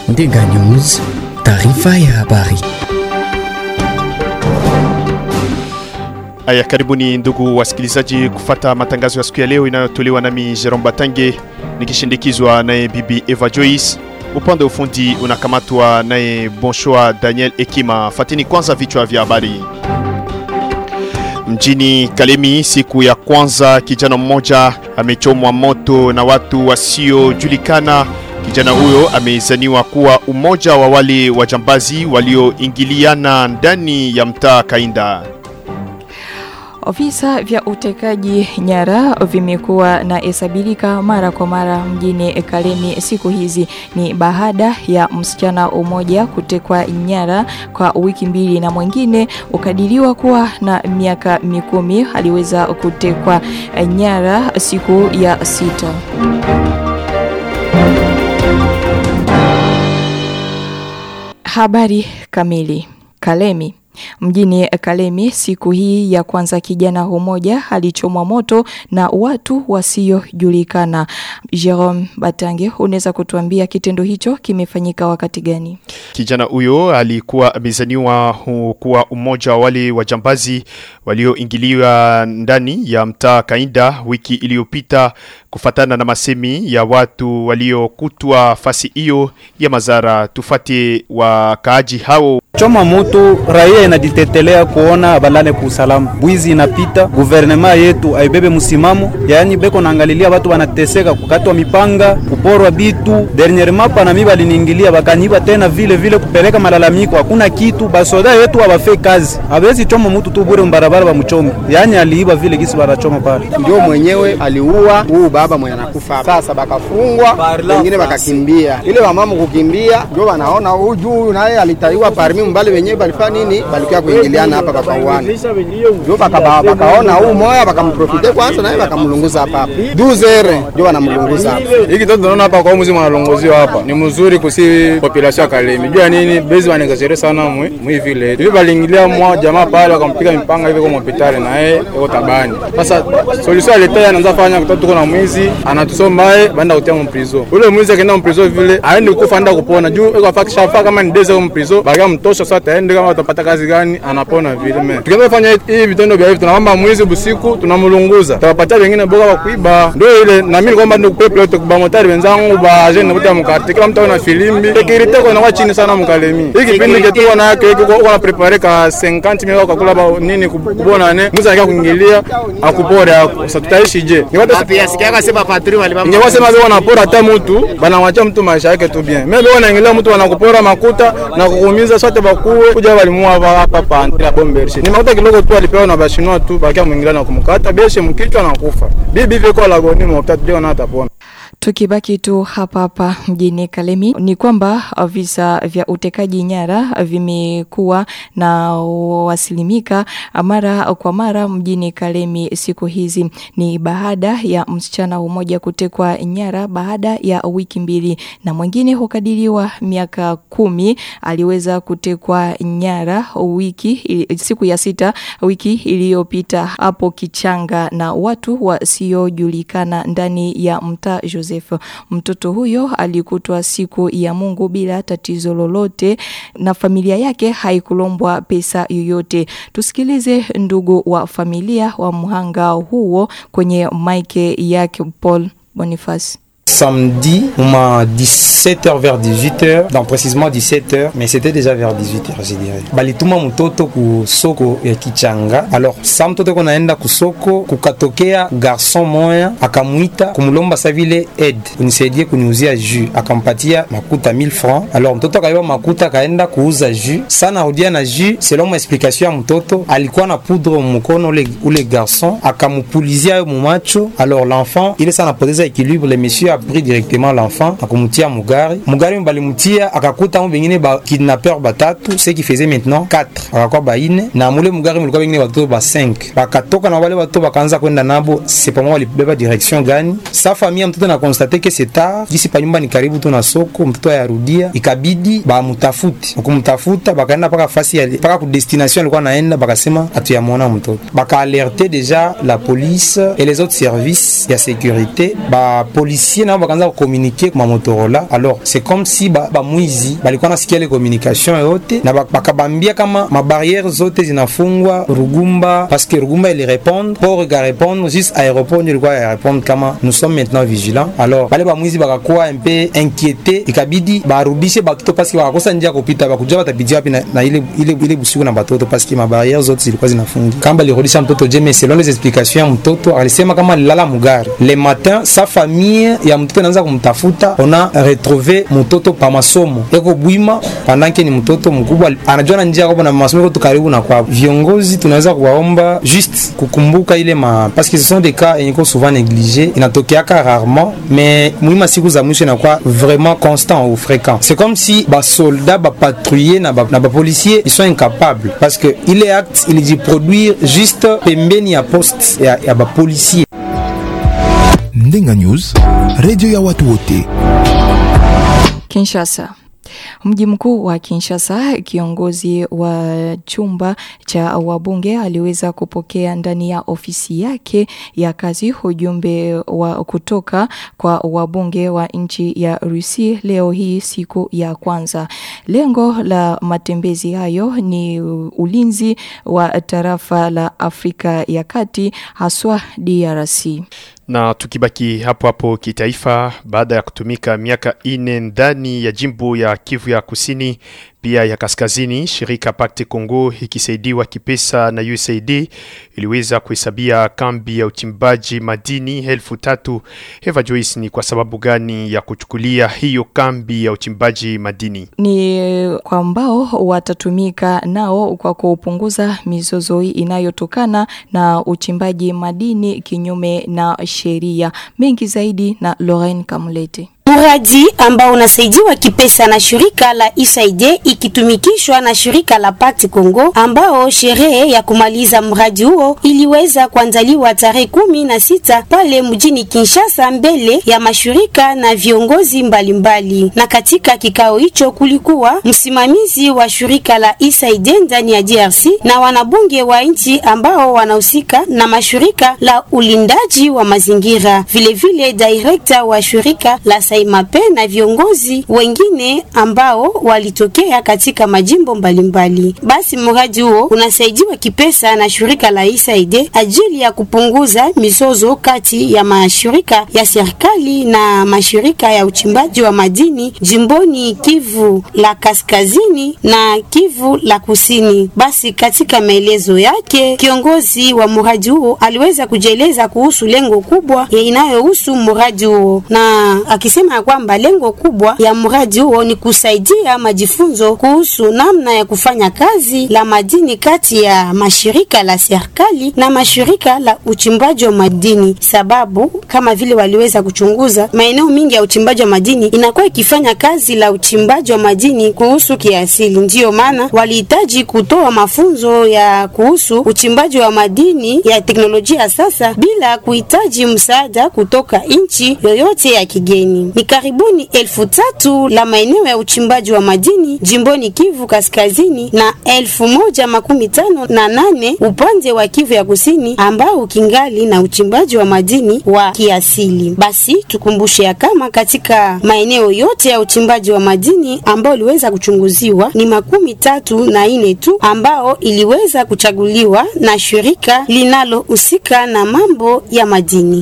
Ndenga News, taarifa ya habari. Aya, karibuni ndugu wasikilizaji kufata matangazo ya siku ya leo inayotolewa nami Jerome Batange nikishindikizwa naye bibi Eva Joyce. Upande wa ufundi unakamatwa naye Bonshua Daniel Ekima. Fatini kwanza vichwa vya habari. Mjini Kalemi, siku ya kwanza, kijana mmoja amechomwa moto na watu wasiojulikana. Kijana huyo amezaniwa kuwa umoja wa wale wajambazi walioingiliana ndani ya mtaa Kainda. Visa vya utekaji nyara vimekuwa na hesabirika mara kwa mara mjini Kalemi siku hizi. Ni baada ya msichana mmoja kutekwa nyara kwa wiki mbili na mwingine ukadiriwa kuwa na miaka mikumi aliweza kutekwa nyara siku ya sita. Habari kamili. Kalemi Mjini Kalemi siku hii ya kwanza kijana mmoja alichomwa moto na watu wasiojulikana. Jerome Batange, unaweza kutuambia kitendo hicho kimefanyika wakati gani? Kijana huyo alikuwa amezaniwa kuwa umoja wa wale wajambazi walioingiliwa ndani ya mtaa Kainda wiki iliyopita kufatana na masemi ya watu waliokutwa fasi hiyo ya Mazara. Tufate wakaaji hao. Choma moto, raia inajitetelea kuona balale kwa usalama. Bwizi inapita, guvernema yetu aibebe msimamo, yaani beko naangalilia watu wanateseka, kukatwa mipanga, kuporwa bitu. Dernier mapa na mimi baliniingilia bakaniba tena vile vile kupeleka malalamiko, hakuna kitu. Basoda yetu hawafe kazi, hawezi choma mtu tu bure mbarabara bamchome, yaani aliiba vile gisi wanachoma pale. Ndio mwenyewe aliua huu baba mwenye anakufa sasa, bakafungwa wengine bakakimbia. Ile wamama kukimbia, ndio wanaona huyu juu naye alitaiwa parmi mbali wenyewe balifanya nini, balikuwa kuingiliana hapa bakauana, ndio bakaona huu moya bakamprofite kwanza, naye bakamlunguza hapa hapa duzere, ndio wanamlunguza hapa. Hiki toto tunaona hapa kwa mzima analongoziwa hapa ni mzuri kusi population ya Kalemi. Jua nini bezi wanexagere sana mwi mwi vile. Hivi balingilia mwa jamaa pale wakampiga mipanga hivi kwa hospitali na yeye yuko tabani. Sasa solution aleta anaanza fanya kutoto tuko na mwizi anatusomba yeye baenda kutia mu prison. Ule mwizi akaenda mu prison vile aende kufa anda kupona juu yuko afakisha fa kama ni deze mu prison baga mtosha sasa ataende kama atapata kazi gani anapona vile me. Tukianza kufanya hivi vitendo vya hivi tunamwamba mwizi busiku tunamlunguza. Tutawapatia wengine boga wa kuiba. Ndio ile na mimi kwamba ndio kupepe yote kwa motari wenzangu ba jeune wote mkarte kila mtu ana filimbi. Security kwa inakuwa chini sana mkalemi. Hiki kipindi chetu wana yake hiki kwa na prepare ka 50 mia kwa kula ba nini kubona ne. Mwizi anakia kuingilia akupore ako. Sasa tutaishi je? Ni watu Pia sikia akasema patri walibamba. Ingekuwa sema wao wanapora hata mtu, banamwacha mtu maisha yake tu bien. Mimi wanaingilia mtu wanakupora makuta na kukuumiza sote bakuwe kuja walimua hapa hapa pa la bombershe. Ni makuta kidogo tu alipewa na bashinwa tu bakia mwingilia na kumkata beshe mkichwa na kufa. Bibi viko la goni mtatu ndio na atapona. Tukibaki tu hapa hapa mjini Kalemi ni kwamba visa vya utekaji nyara vimekuwa na wasilimika mara kwa mara mjini Kalemi siku hizi. Ni baada ya msichana mmoja kutekwa nyara baada ya wiki mbili na mwingine hukadiriwa miaka kumi aliweza kutekwa nyara wiki siku ya sita wiki iliyopita hapo Kichanga na watu wasiojulikana ndani ya mtaa Joseph. Mtoto huyo alikutwa siku ya Mungu bila tatizo lolote na familia yake haikulombwa pesa yoyote. Tusikilize ndugu wa familia wa mhanga huo kwenye maike yake Paul Boniface. samedi, ma 17h vers 18h, donc précisément 17h, mais c'était déjà vers 18h, je dirais. Balituma mtoto ku soko ya Kichanga. Alors, sa mtoto konaenda ku soko, kukatokea garçon moya akamwita kumulomba sa vile aide, unisaidie kuniuzia jus, akampatia makuta 1000 francs. Alors mtoto akaiba makuta akaenda kuuza jus. Sana rudia na jus, selon ma explication ya mtoto, alikuwa na poudre mkono ule, ule garçon, akamupulizia yo mumacho. Alors l'enfant, il est sana poteza équilibre, le monsieur a pris directement l'enfant akumtia mugari mugari balimutia akakuta mu bengine ba kidnappeur batatu ce qui faisait maintenant 4 akakuwa baine na mule mugari mulikuwa bengine batoto ba 5 bakatoka na wale batoto bakaanza kwenda nabo sepamo walibeba direction gani sa famille ya mtoto na constate que c'est tard jisi pa nyumba ni karibu tu na soko mtoto ayarudia ikabidi bamutafuti wakumtafuta bakaenda paka fasi ya paka ku destination alikuwa naenda bakasema hatuyamwona mtoto baka alerte deja la police et les autres services ya sécurité ba policier nao bakaanza kukomunike kuma motorola alors c'est comme si ba, bamwizi balikuwa nasikia ile communication yote na bak- bakabambia kama mabarriere zote zinafungwa rugumba parce que rugumba ili répondre port ika répondre juste aéroport ndio ilikuwa ya répondre kama nous sommes maintenant vigilants alors bale bamwizi bakakuwa un peu inquiété ikabidi barudishe bakito parce que bakakosa njia ya kupita bakuja batapitia wapi na, na ile, ile, ile busiku na batoto parce que mabarriere zote zilikuwa zinafungi kama balirudisha mtoto je mais selon les explications ya mtoto alisema kama alilala mugari le matin sa famille ya mtoto inaanza kumtafuta ona retrouve mtoto pa masomo eko bwima pandanke ni mtoto mkubwa anajua na njia yakopo na masomo iko tu karibu na kwao viongozi tunaweza kuwaomba juste kukumbuka ile ma parce que ce sont des cas yenye iko souvent négligé inatokeaka rarement mais muhimu siku za mwisho inakuwa vraiment constant ou fréquent c'est comme si basoldat bapatrouiller na ba- na bapolicier ils sont incapables parce que ile acte ilijiproduire juste pembeni ya poste ya, ya bapolicier Ndenga News, redio ya watu wote. Kinshasa. Mji mkuu wa Kinshasa, kiongozi wa chumba cha wabunge aliweza kupokea ndani ya ofisi yake ya kazi ujumbe wa kutoka kwa wabunge wa nchi ya Rusi leo hii siku ya kwanza. Lengo la matembezi hayo ni ulinzi wa tarafa la Afrika ya Kati haswa DRC. Na tukibaki hapo hapo kitaifa, baada ya kutumika miaka ine ndani ya jimbo ya Kivu ya Kusini pia ya Kaskazini, shirika Pacte Congo ikisaidiwa kipesa na USAID iliweza kuhesabia kambi ya uchimbaji madini elfu tatu. Eva Joyce, ni kwa sababu gani ya kuchukulia hiyo kambi ya uchimbaji madini? ni kwa ambao watatumika nao kwa kupunguza mizozo inayotokana na uchimbaji madini kinyume na sheria. Mengi zaidi na Lorraine Kamulete. Mradi ambao unasaidiwa kipesa na shirika la USAID ikitumikishwa na shirika la Pact Congo, ambao sherehe ya kumaliza mradi huo iliweza kuandaliwa tarehe kumi na sita pale mjini Kinshasa mbele ya mashirika na viongozi mbalimbali mbali. Na katika kikao hicho kulikuwa msimamizi wa shirika la USAID ndani ya DRC na wanabunge wa nchi ambao wanahusika na mashirika la ulindaji wa mazingira, vilevile director wa shirika la Saimape na viongozi wengine ambao walitokea katika majimbo mbalimbali mbali. Basi mradi huo unasaidiwa kipesa na shirika la USAID ajili ya kupunguza mizozo kati ya mashirika ya serikali na mashirika ya uchimbaji wa madini jimboni Kivu la Kaskazini na Kivu la Kusini. Basi katika maelezo yake, kiongozi wa mradi huo aliweza kujieleza kuhusu lengo kubwa inayohusu mradi huo na akisema ya kwamba lengo kubwa ya mradi huo ni kusaidia majifunzo kuhusu namna ya kufanya kazi la madini kati ya mashirika la serikali na mashirika la uchimbaji wa madini, sababu kama vile waliweza kuchunguza maeneo mingi ya uchimbaji wa madini inakuwa ikifanya kazi la uchimbaji wa madini kuhusu kiasili. Ndiyo maana walihitaji kutoa mafunzo ya kuhusu uchimbaji wa madini ya teknolojia ya sasa bila kuhitaji msaada kutoka nchi yoyote ya kigeni. Ni karibuni elfu tatu la maeneo ya uchimbaji wa madini jimboni Kivu Kaskazini na elfu moja makumi tano na nane upande wa Kivu ya Kusini ambao ukingali na uchimbaji wa madini wa kiasili. Basi tukumbushe ya kama katika maeneo yote ya uchimbaji wa madini ambao iliweza kuchunguziwa ni makumi tatu na ine tu ambao iliweza kuchaguliwa na shirika linalohusika na mambo ya madini.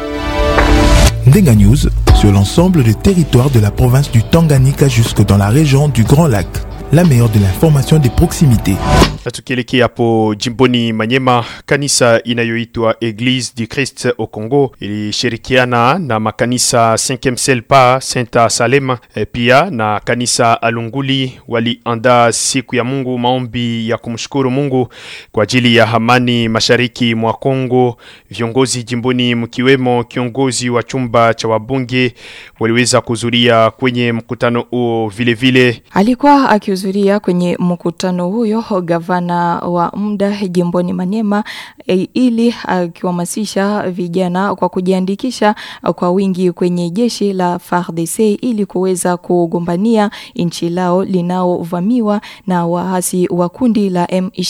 Ndenga News sur l'ensemble des territoires de la province du Tanganyika jusque dans la région du Grand Lac. La meilleure de l'information des proximités. Na tukielekea hapo jimboni Manyema, kanisa inayoitwa Eglise du Christ au Congo ilishirikiana na makanisa 5 Selpa Senta Salema e, pia na kanisa Alunguli waliandaa siku ya Mungu, maombi ya kumshukuru Mungu kwa ajili ya amani mashariki mwa Kongo. Viongozi jimboni mkiwemo kiongozi wa chumba cha wabunge waliweza kuhudhuria kwenye mkutano huo. Vile vile Alikuwa akihudhuria kwenye mkutano huyo gavana wa muda jimboni Maniema e, ili akihamasisha vijana kwa kujiandikisha kwa wingi kwenye jeshi la FARDC ili kuweza kugombania nchi lao linaovamiwa na waasi wa kundi la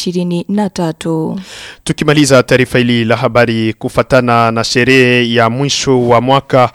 M23. Tukimaliza taarifa hili la habari kufatana na sherehe ya mwisho wa mwaka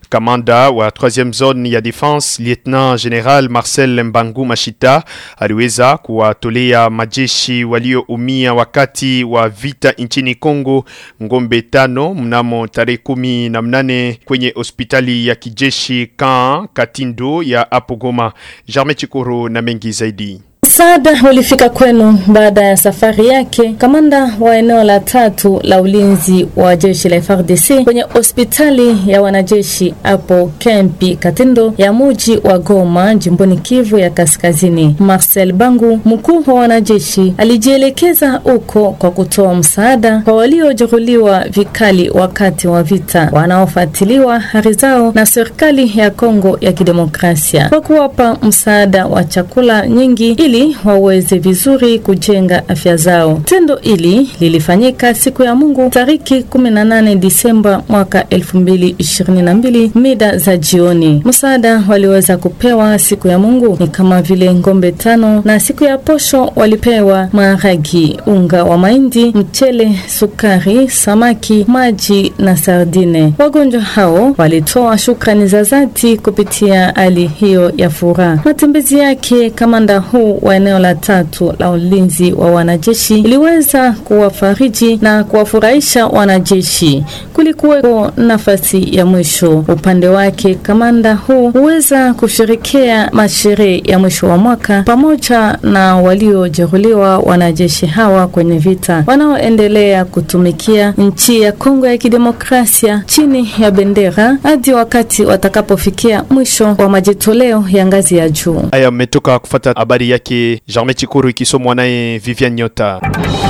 Kamanda wa 3e zone ya defense Lieutenant General Marcel Mbangu Mashita aliweza kuwatolea majeshi walioumia wakati wa vita nchini Kongo ngombe tano mnamo tarehe kumi na mnane kwenye hospitali ya kijeshi kan Katindo ya hapo Goma. Jarme Chikuru na mengi zaidi. Msaada ulifika kwenu baada ya safari yake kamanda wa eneo la tatu la ulinzi wa jeshi la FARDC kwenye hospitali ya wanajeshi hapo kempi Katindo ya muji wa Goma jimboni Kivu ya Kaskazini. Marcel Bangu, mkuu wa wanajeshi, alijielekeza huko kwa kutoa msaada kwa waliojeruhiwa vikali wakati wa vita, wanaofuatiliwa hali zao na serikali ya Kongo ya Kidemokrasia kwa kuwapa msaada wa chakula nyingi ili waweze vizuri kujenga afya zao. Tendo hili lilifanyika siku ya Mungu tariki 18 Disemba mwaka 2022 mida za jioni. Msaada waliweza kupewa siku ya Mungu ni kama vile ngombe tano, na siku ya posho walipewa maharagi, unga wa mahindi, mchele, sukari, samaki, maji na sardine. Wagonjwa hao walitoa shukrani za dhati kupitia hali hiyo ya furaha. Matembezi yake kamanda huu wa eneo la tatu la ulinzi wa wanajeshi iliweza kuwafariji na kuwafurahisha wanajeshi. Kulikuweko nafasi ya mwisho upande wake. Kamanda huu huweza kusherekea masherehe ya mwisho wa mwaka pamoja na waliojeruhiwa wanajeshi hawa kwenye vita wanaoendelea kutumikia nchi ya Kongo ya Kidemokrasia chini ya bendera hadi wakati watakapofikia mwisho wa majitoleo ya ngazi ya juu. Aya, mmetoka kufata habari yake Jarme Chikuru ikisomwa naye Vivian Nyota.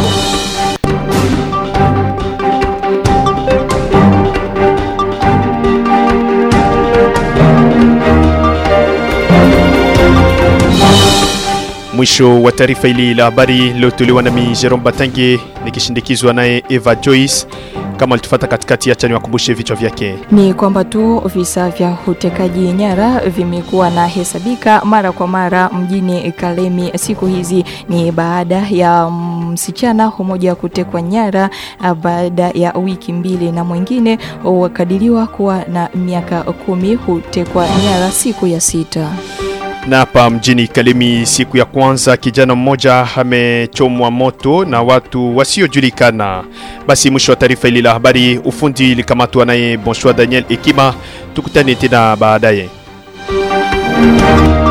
Mwisho wa taarifa hili la habari lililotolewa nami Jerome Batange nikishindikizwa naye Eva Joyce. Kama alitufata katikati, acha niwakumbushe vichwa vyake. Ni kwamba tu visa vya utekaji nyara vimekuwa na hesabika mara kwa mara mjini Kalemi siku hizi. Ni baada ya msichana mmoja kutekwa nyara baada ya wiki mbili, na mwingine wakadiriwa kuwa na miaka kumi hutekwa nyara siku ya sita na hapa mjini Kalemi siku ya kwanza kijana mmoja amechomwa moto na watu wasiojulikana. Basi mwisho wa taarifa hili la habari, ufundi likamatwa naye Bonsoir Daniel Ekima. Tukutane tena baadaye.